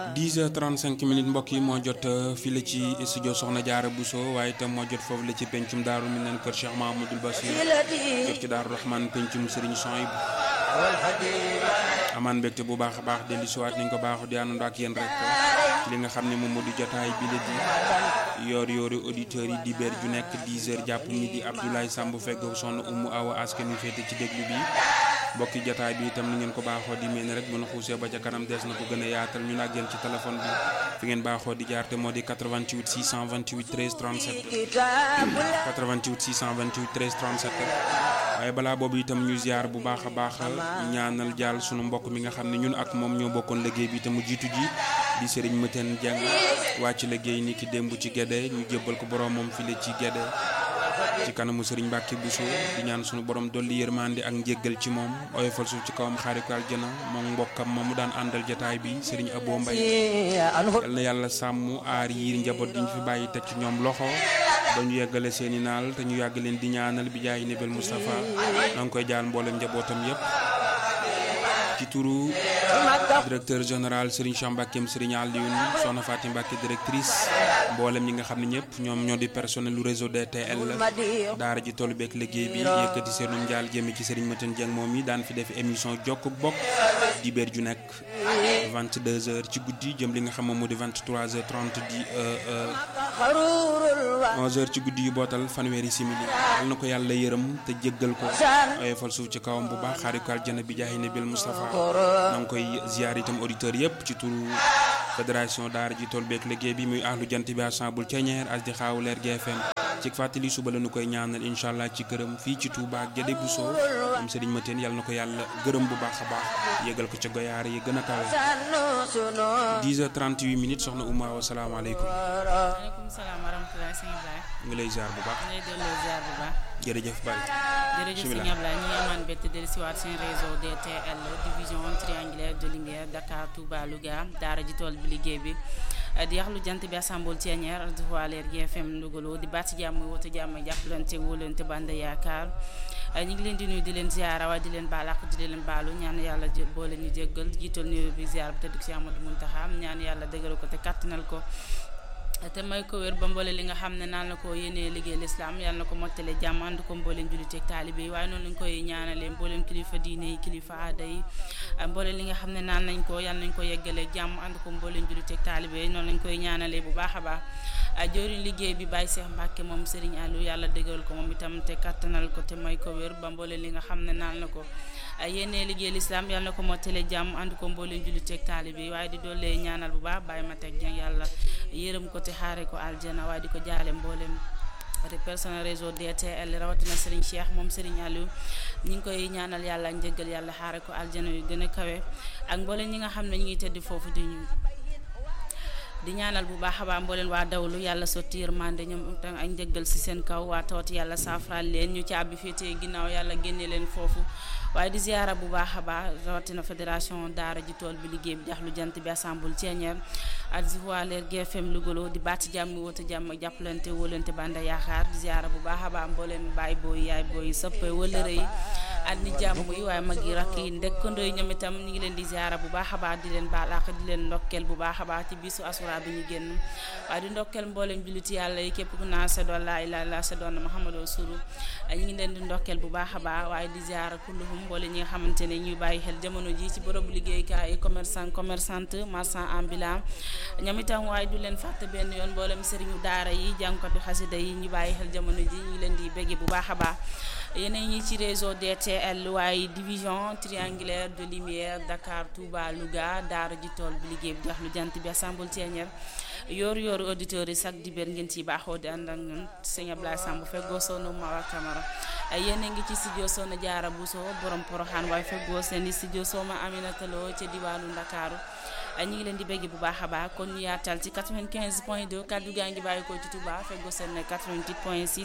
10h35 minutes mbokk yi moo jot fii la ci studio Soxna Jaara Bousso waaye itam moo jot foofu la ci pencum daaru mi neen kër Cheikh Mahamadul Basir jot ci daaru Rahman pencum Serigne Sohayb amaan mbégte bu baax a baax dellu siwaat nañ ko baaxu di àndandoo ak yéen rek ci li nga xam ne moom moo di jotaay bi la di yoor yoori auditeurs yi di béer ju nekk 10h jàpp midi Abdoulaye Samb feggoo sonn umu awa askan wi féete ci déglu bi mbokki jotaay bi itam ni ngeen ko baaxoo di mel ni rek bu na xuusee ba ca kanam des na ko gën a yaatal ñu nag yéen ci téléphone bi fi ngeen baaxoo di jaar te moo di 88 628 13 37 88 628 13 37 waaye balaa boobu itam ñu ziar bu baax a baax ñaanal jàll sunu mbokk mi nga xam ne ñun ak moom ñoo bokkoon liggéey bi te mu jiitu ji di Serigne Maten Dieng wàcc liggéey ni ki démb ci Gédé ñu jébbal ko borom moom file ci Gédé ci kanamu Serigne Mbacke Bousso di ñaan sunu borom dolli yërmande ak njéggal ci moom oyofal suuf ci kawam xaari ko aljana moom mbokkam ma mu daan àndal jataay bi Serigne Abo Mbaye yal na yàlla sàmm aar yiir njaboot di ñu fi bàyyi teg ci ñoom loxo ba ñu yeggale seen i naal te ñu yàgg leen di ñaanal bi jaay nebel Moustapha na nga koy jaal mboolem njabootam yépp ci turu directeur général Serigne Cheikh Mbackeem Serigne Alioune Soxna Fatim Mbacke directrice mboolem ñi nga xam ne ñëpp ñoom ñoo di personnel lu réseau DTL daara ji tollu beeg liggéey bi yëkkati seenu njaal jëme ci Serigne Maten Dieng moom yi daan fi def émission jokk bokk di béer ju nekk 22h ci guddi jëm li nga xam moom moo di 23h30 di 11h ci guddi yu bootal fanweeri simili yal na ko yàlla yërëm te jéggal ko oyofal suuf ci kawam bu baax xaari ko aljana bi jaahi nabil Moustapha na nga koy ziar itam auditeurs yëpp ci turu fédération daara ji tool beeg liggéey bi muy ahlu jant bi assemble ceñeer as di xaawu leer GFM ci fàttali suba la ñu koy ñaanal incha allah ci këram fii ci Touba ak Gédé Bousso moom Serigne Mateen yàlla na ko yàlla gërëm bu baax a baax yégal ko ca goyaar yi gën a kawe 10h38 minutes soxna Ouma wa salaamaaleykum. waaleykum salaam wa rahmatulah sëñ Ibrahima. ngi lay ziar bu baax. ñu lay delloo ziar bu baax. jërëjëf Bari. jërëjëf sëñ Ablaye ñu ngi amaan bett dellu siwaat seen réseau DTL division triangulaire de lumière Dakar Touba Louga daara ji tool bi liggéey bi di yaxlu jant bi assemble Thiénière di voiler GFM Louga di bàtt jàmm woote jàmm jàppalante wóolante bande yaakaar ñu ngi leen di nuyu di leen ziara waaye di leen baal ak di leen baalu ñaan yàlla boole ñu jéggal jiital nuyu bi ziar bi te dugg si Amadou Muntaxa ñaan yàlla dëgëral ko te kàttanal ko te may ko wér ba mboole li nga xam ne naan la ko yéenee liggéey lislaam yàlla na ko mottale jàmm ànd ko mbooleen julliteeg taalibe yi waaye noonu lañ koy ñaanalee mbooleen kilifa diine yi kilifa aada yi mboole li nga xam ne naan nañ ko yàlla nañ ko yeggalee jàmm ànd ko mbooleen julliteeg taalibe yi noonu lañ koy ñaanalee bu baax a baax joriñ liggéey bi Baye Cheikh Mbacke moom Serigne Aliou yàlla dëgëral ko moom itam te kattanal ko te may ko wér ba mboole li nga xam ne naan la ko yéenee liggéey lislaam yàlla na ko mottale jàmm ànd ko mbooleen julliteeg taalibe yi waaye di doole ñaanal bu baax Baye Matek Dieng yàlla yërëm ko te xaare ko aljana waaye di ko jaale mboolem personnel réseau DTL rawatina Serigne Cheikh moom Serigne Aliou ñi ngi koy ñaanal yàlla njëggal yàlla xaare ko aljana yu gën a kawe ak mboolem ñi nga xam ne ñu ngi tëdd foofu di ñu di ñaanal bu baax a baax mbooleen waa dawlu yàlla sotti yërmande ñoom tam ak njëggal si seen kaw waa tawat yàlla saafaraal leen ñu caabi féetee ginnaaw yàlla génne leen foofu waaye di ziara bu baax a baax rawatina fédération daara ji tool bi liggéey bi jaxlu jant bi assemble Thiénière ak voiler GFM Louga di baati jàmm woote jàmm jàppalante wóolante banda yaakaar di ziara bu baax a baax mbooleen baay booy yaay booy soppe wëlëre yi ak ni jàmm yi waaye mag yi rakk yi ndekkandoo yi ñoom itam ñu ngi leen di ziara bu baax a baax di leen baal ak di leen ndokkeel bu baax a baax ci bisu asura bi ñu génn waaye di ndokkeel mbooleem julliti yàlla yi képp ku naa sa doon laa ilaaha illallaah sa doon Muhammadu Rasulu ñu ngi leen di ndokkeel bu baax a baax waaye di ziara kulluhum mboole ñi nga xamante ne ñuy bàyyi xel jamono ji ci bërëbu liggéeykaay yi commerçant commerçante marchand ambulant ñoom itam waaye du leen fàtte benn yoon mboolem sëriñu daara yi jàngkatu xasida yi ñu bàyyi xel jamono ji ñu ngi leen di bégge bu baax a baax yeneen ñi ci réseau DTL waaye division triangulaire de lumière Dakar Touba Louga daara ji tool bi liggéey bi jax lu jant bi assemble Thiénière yooru yooru auditeurs yi chaque dibéer ngeen ci baaxoo di ànd ak ñun sëñ Ablaye Samb feggoo soonu Mawa Camara yéen a ngi ci studio Soxna Jaara Bousso borom poroxaan waaye feggoo seen studio Soxna Aminata Lo ca diwaanu Ndakaaru ñu ngi leen di bégg bu baax a baax kon ñu yaatal ci 95 point 2 kaddu gaa ngi bàyyi ko ci Touba feggoo seen 88 point 6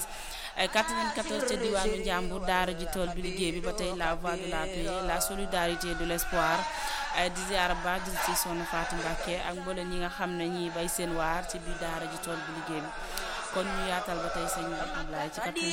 94 ca diwaanu Njàmbur daara ji tool bi liggéey bi ba tey la voix de la paix la solidarité de l'espoir di ziara ba di ci Soxna Fatou Mbacké ak mboolem ñi nga xam ne ñi bay seen waar ci biir daara ji tool bi liggéey bi kon ñu yaatal ba tey sëñ Ablaye ci